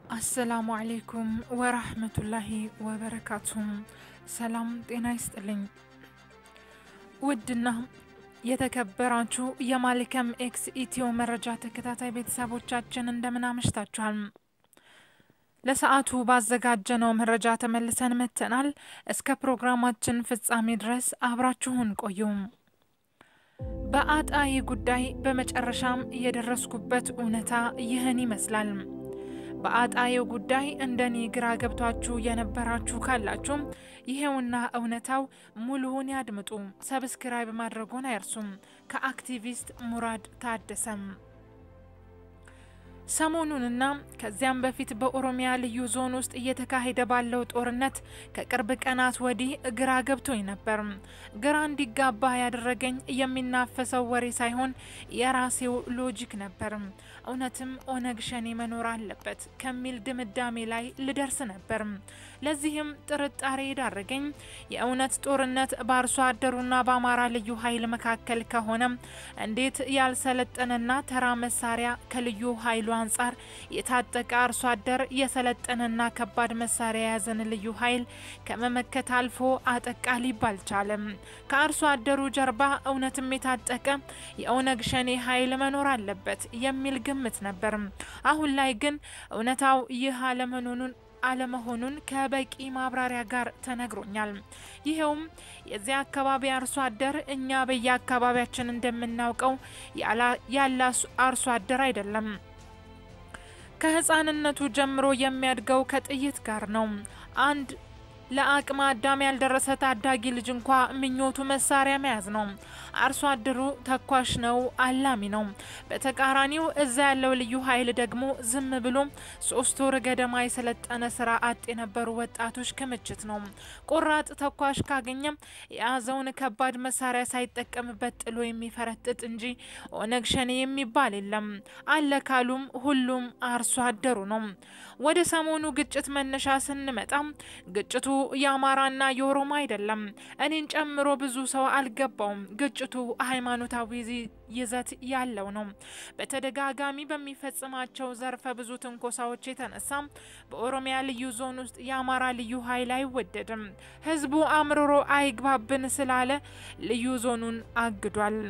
አሰላሙ አሌይኩም ወራህመቱላሂ ወበረካቱም። ሰላም ጤና ይስጥልኝ። ውድና የተከበራችሁ የማሊከም ኤክስ ኢትዮ መረጃ ተከታታይ ቤተሰቦቻችን እንደምን አመሽታችኋል? ለሰዓቱ ባዘጋጀነው መረጃ ተመልሰን መጥተናል። እስከ ፕሮግራማችን ፍጻሜ ድረስ አብራችሁን ቆዩ። በአጣዬ ጉዳይ በመጨረሻም የደረስኩበት እውነታ ይህን ይመስላል። በአጣዬው ጉዳይ እንደኔ ግራ ገብቷችሁ የነበራችሁ ካላችሁ ይሄውና እውነታው ሙሉውን ያድምጡ። ሰብስክራይብ ማድረጉን አይርሱም። ከአክቲቪስት ሙራድ ታደሰም ሰሞኑንና ከዚያም በፊት በኦሮሚያ ልዩ ዞን ውስጥ እየተካሄደ ባለው ጦርነት ከቅርብ ቀናት ወዲህ ግራ ገብቶኝ ነበር። ግራ እንዲጋባ ያደረገኝ የሚናፈሰው ወሬ ሳይሆን የራሴው ሎጂክ ነበር። እውነትም ኦነግ ሸኔ መኖር አለበት ከሚል ድምዳሜ ላይ ልደርስ ነበር። ለዚህም ጥርጣሬ የዳረገኝ የእውነት ጦርነት በአርሶ አደሩና በአማራ ልዩ ኃይል መካከል ከሆነ እንዴት ያልሰለጠነና ተራ መሳሪያ ከልዩ ኃይሉ አንጻር የታጠቀ አርሶ አደር የሰለጠነና ከባድ መሳሪያ የያዘን ልዩ ኃይል ከመመከት አልፎ አጠቃ ሊባል ቻለም። ከአርሶ አደሩ ጀርባ እውነትም የታጠቀ የኦነግ ሸኔ ኃይል መኖር አለበት የሚል ግምት ነበር። አሁን ላይ ግን እውነታው ይህ አለመሆኑን አለመሆኑን ከበቂ ማብራሪያ ጋር ተነግሮኛል። ይኸውም የዚያ አካባቢ አርሶ አደር እኛ በየአካባቢያችን እንደምናውቀው ያለ አርሶ አደር አይደለም። ከህፃንነቱ ጀምሮ የሚያድገው ከጥይት ጋር ነው። አንድ ለአቅመ አዳም ያልደረሰ ታዳጊ ልጅ እንኳ ምኞቱ መሳሪያ መያዝ ነው። አርሶ አደሩ ተኳሽ ነው፣ አላሚ ነው። በተቃራኒው እዛ ያለው ልዩ ኃይል ደግሞ ዝም ብሎ ሶስት ወር ገደማ የሰለጠነ ስራ አጥ የነበሩ ወጣቶች ክምችት ነው። ቆራጥ ተኳሽ ካገኘም የያዘውን ከባድ መሳሪያ ሳይጠቀምበት ጥሎ የሚፈረጥጥ እንጂ ኦነግ ሸኔ የሚባል የለም። አለ ካሉም ሁሉም አርሶ አደሩ ነው። ወደ ሰሞኑ ግጭት መነሻ ስንመጣ ግጭቱ የአማራና የኦሮሞ አይደለም። እኔን ጨምሮ ብዙ ሰው አልገባውም። ግጭቱ ሃይማኖታዊ ይዘት ያለው ነው። በተደጋጋሚ በሚፈጽማቸው ዘርፈ ብዙ ትንኮሳዎች የተነሳ በኦሮሚያ ልዩ ዞን ውስጥ የአማራ ልዩ ኃይል አይወደድም። ህዝቡ አምርሮ አይግባብን ስላለ ልዩ ዞኑን አግዷል።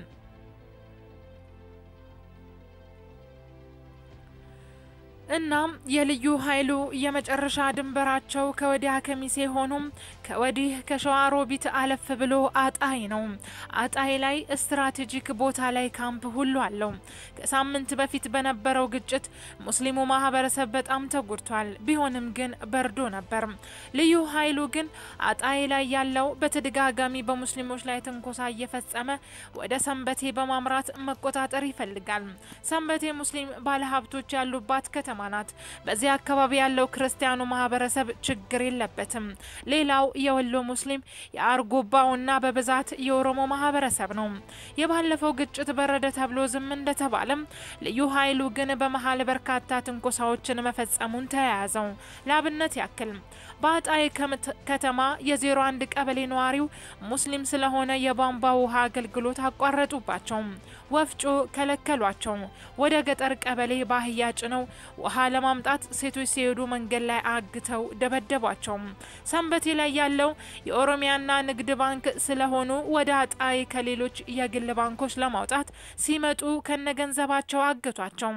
እናም የልዩ ኃይሉ የመጨረሻ ድንበራቸው ከወዲያ ከሚሴ ሆኖም ከወዲህ ከሸዋሮቢት አለፍ ብሎ አጣይ ነው። አጣይ ላይ ስትራቴጂክ ቦታ ላይ ካምፕ ሁሉ አለው። ከሳምንት በፊት በነበረው ግጭት ሙስሊሙ ማህበረሰብ በጣም ተጎድቷል። ቢሆንም ግን በርዶ ነበር። ልዩ ኃይሉ ግን አጣይ ላይ ያለው በተደጋጋሚ በሙስሊሞች ላይ ትንኮሳ እየፈጸመ ወደ ሰንበቴ በማምራት መቆጣጠር ይፈልጋል። ሰንበቴ ሙስሊም ባለሀብቶች ያሉባት ከተማ ናት። በዚህ አካባቢ ያለው ክርስቲያኑ ማህበረሰብ ችግር የለበትም። ሌላው የወሎ ሙስሊም የአርጎባውና በብዛት የኦሮሞ ማህበረሰብ ነው። የባለፈው ግጭት በረደ ተብሎ ዝም እንደተባለም ልዩ ኃይሉ ግን በመሀል በርካታ ትንኮሳዎችን መፈጸሙን ተያያዘው። ለአብነት ያክል በአጣይ ከተማ የዜሮ አንድ ቀበሌ ነዋሪው ሙስሊም ስለሆነ የቧንቧ ውሃ አገልግሎት አቋረጡባቸው። ወፍጮ ከለከሏቸው። ወደ ገጠር ቀበሌ ባህያ ጭነው ውሃ ለማምጣት ሴቶች ሲሄዱ መንገድ ላይ አግተው ደበደቧቸው። ሰንበቴ ላይ ያለው የኦሮሚያና ንግድ ባንክ ስለሆኑ ወደ አጣይ ከሌሎች የግል ባንኮች ለማውጣት ሲመጡ ከነገንዘባቸው አግቷቸው።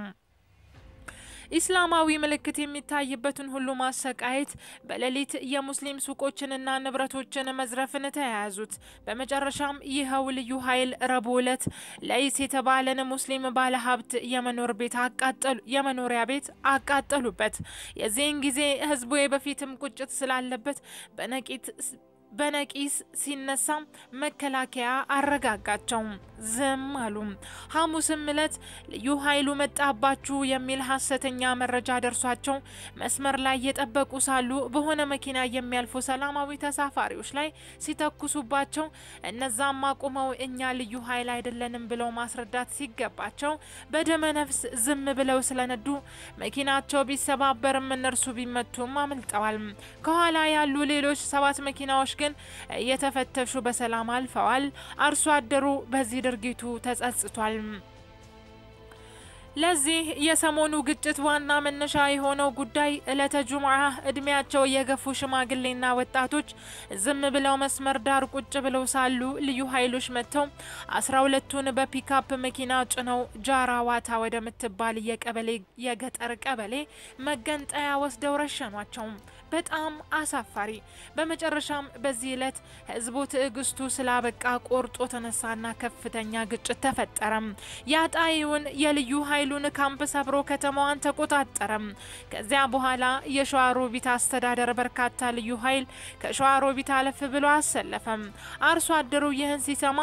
ኢስላማዊ ምልክት የሚታይበትን ሁሉ ማሰቃየት፣ በሌሊት የሙስሊም ሱቆችንና ንብረቶችን መዝረፍን ተያያዙት። በመጨረሻም ይኸው ልዩ ኃይል ረቡዕ ዕለት ለይስ የተባለን ሙስሊም ባለሀብት የመኖር ቤት አቃጠሉ የመኖሪያ ቤት አቃጠሉበት። የዚህን ጊዜ ህዝቡ በፊትም ቁጭት ስላለበት በነቂት በነቂስ ሲነሳ መከላከያ አረጋጋቸው። ዝም አሉ። ሐሙስም እለት ልዩ ኃይሉ መጣባችሁ የሚል ሀሰተኛ መረጃ ደርሷቸው መስመር ላይ የጠበቁ ሳሉ በሆነ መኪና የሚያልፉ ሰላማዊ ተሳፋሪዎች ላይ ሲተኩሱባቸው እነዛም አቁመው እኛ ልዩ ኃይል አይደለንም ብለው ማስረዳት ሲገባቸው በደመ ነፍስ ዝም ብለው ስለነዱ መኪናቸው ቢሰባበርም እነርሱ ቢመቱም አምልጠዋል። ከኋላ ያሉ ሌሎች ሰባት መኪናዎች ግን እየተፈተሹ በሰላም አልፈዋል። አርሶ አደሩ በዚህ ድርጊቱ ተጸጽቷል። ለዚህ የሰሞኑ ግጭት ዋና መነሻ የሆነው ጉዳይ ዕለተ ጁምዓ እድሜያቸው የገፉ ሽማግሌና ወጣቶች ዝም ብለው መስመር ዳር ቁጭ ብለው ሳሉ ልዩ ኃይሎች መጥተው አስራ ሁለቱን በፒካፕ መኪና ጭነው ጃራ ዋታ ወደምትባል የቀበሌ የገጠር ቀበሌ መገንጠያ ወስደው ረሸኗቸው። በጣም አሳፋሪ። በመጨረሻም በዚህ ዕለት ህዝቡ ትዕግስቱ ስላበቃ ቆርጦ ተነሳና ከፍተኛ ግጭት ተፈጠረም። የአጣዬውን የልዩ ኃይሉን ካምፕ ሰብሮ ከተማዋን ተቆጣጠረም። ከዚያ በኋላ የሸዋሮቢት አስተዳደር በርካታ ልዩ ኃይል ከሸዋሮቢት አለፍ ብሎ አሰለፈም። አርሶ አደሩ ይህን ሲሰማ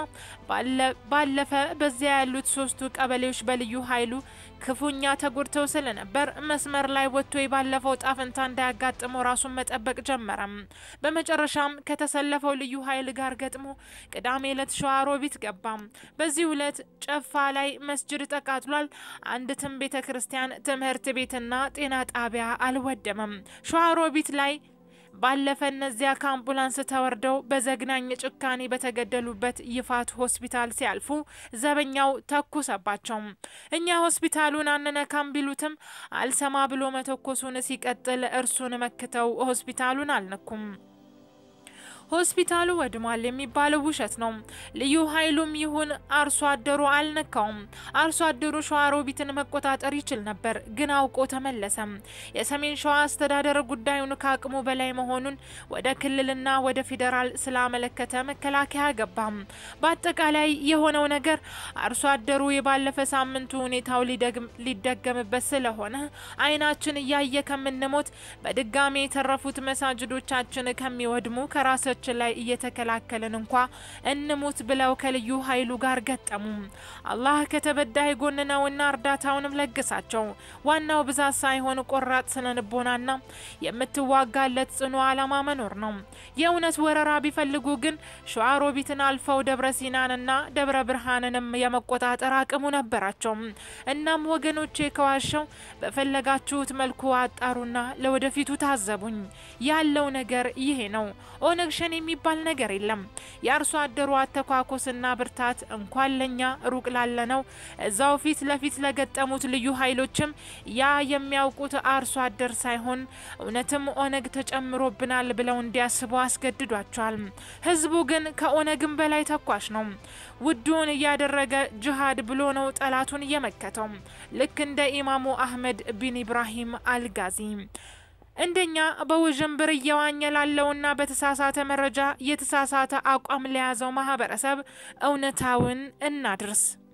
ባለፈ በዚያ ያሉት ሶስቱ ቀበሌዎች በልዩ ኃይሉ ክፉኛ ተጎድተው ስለነበር መስመር ላይ ወጥቶ የባለፈው ጣፍንታ እንዳያጋጥመው ራሱን መጠበቅ ጀመረም። በመጨረሻም ከተሰለፈው ልዩ ኃይል ጋር ገጥሞ ቅዳሜ ዕለት ሸዋሮቢት ገባም። በዚህ ዕለት ጨፋ ላይ መስጅድ ተቃጥሏል። አንዲትም ቤተ ክርስቲያን፣ ትምህርት ቤትና ጤና ጣቢያ አልወደመም። ሸዋሮቢት ላይ ባለፈ እነዚያ ከአምቡላንስ ተወርደው በዘግናኝ ጭካኔ በተገደሉበት ይፋት ሆስፒታል ሲያልፉ ዘበኛው ተኩሰባቸው። እኛ ሆስፒታሉን አንነካም ቢሉትም አልሰማ ብሎ መተኮሱን ሲቀጥል እርሱን መክተው ሆስፒታሉን አልነኩም። ሆስፒታሉ ወድሟል የሚባለው ውሸት ነው። ልዩ ኃይሉም ይሁን አርሶ አደሩ አልነካውም። አርሶ አደሩ ሸዋሮቢትን መቆጣጠር ይችል ነበር፣ ግን አውቆ ተመለሰም። የሰሜን ሸዋ አስተዳደር ጉዳዩን ከአቅሙ በላይ መሆኑን ወደ ክልልና ወደ ፌዴራል ስላመለከተ መከላከያ ገባም። በአጠቃላይ የሆነው ነገር አርሶ አደሩ የባለፈ ሳምንቱ ሁኔታው ሊደገምበት ስለሆነ አይናችን እያየ ከምንሞት በድጋሜ የተረፉት መሳጅዶቻችን ከሚወድሙ ከራሰ ችን ላይ እየተከላከልን እንኳ እንሙት ብለው ከልዩ ኃይሉ ጋር ገጠሙ። አላህ ከተበዳይ ጎን ነውና እርዳታውንም ለግሳቸው። ዋናው ብዛት ሳይሆን ቆራጥ ስነልቦናና የምትዋጋለት ጽኑ ዓላማ መኖር ነው። የእውነት ወረራ ቢፈልጉ ግን ሸዋሮቢትን አልፈው ደብረ ሲናንና ደብረ ብርሃንንም የመቆጣጠር አቅሙ ነበራቸው። እናም ወገኖቼ ከዋሸው በፈለጋችሁት መልኩ አጣሩና ለወደፊቱ ታዘቡኝ። ያለው ነገር ይሄ ነው። ኦነግ ሸኔ የሚባል ነገር የለም። የአርሶ አደሩ አተኳኮስና ብርታት እንኳን ለኛ ሩቅ ላለነው እዛው ፊት ለፊት ለገጠሙት ልዩ ኃይሎችም ያ የሚያውቁት አርሶ አደር ሳይሆን እውነትም ኦነግ ተጨምሮብናል ብለው እንዲያስቡ አስገድዷቸዋል። ህዝቡ ግን ከኦነግም በላይ ተኳሽ ነው። ውዱን እያደረገ ጅሃድ ብሎ ነው ጠላቱን እየመከተው ልክ እንደ ኢማሙ አህመድ ቢን ኢብራሂም አልጋዚ እንደኛ በውዥንብር እየዋኘ ላለውና በተሳሳተ መረጃ የተሳሳተ አቋም ለያዘው ማህበረሰብ እውነታውን እናድርስ።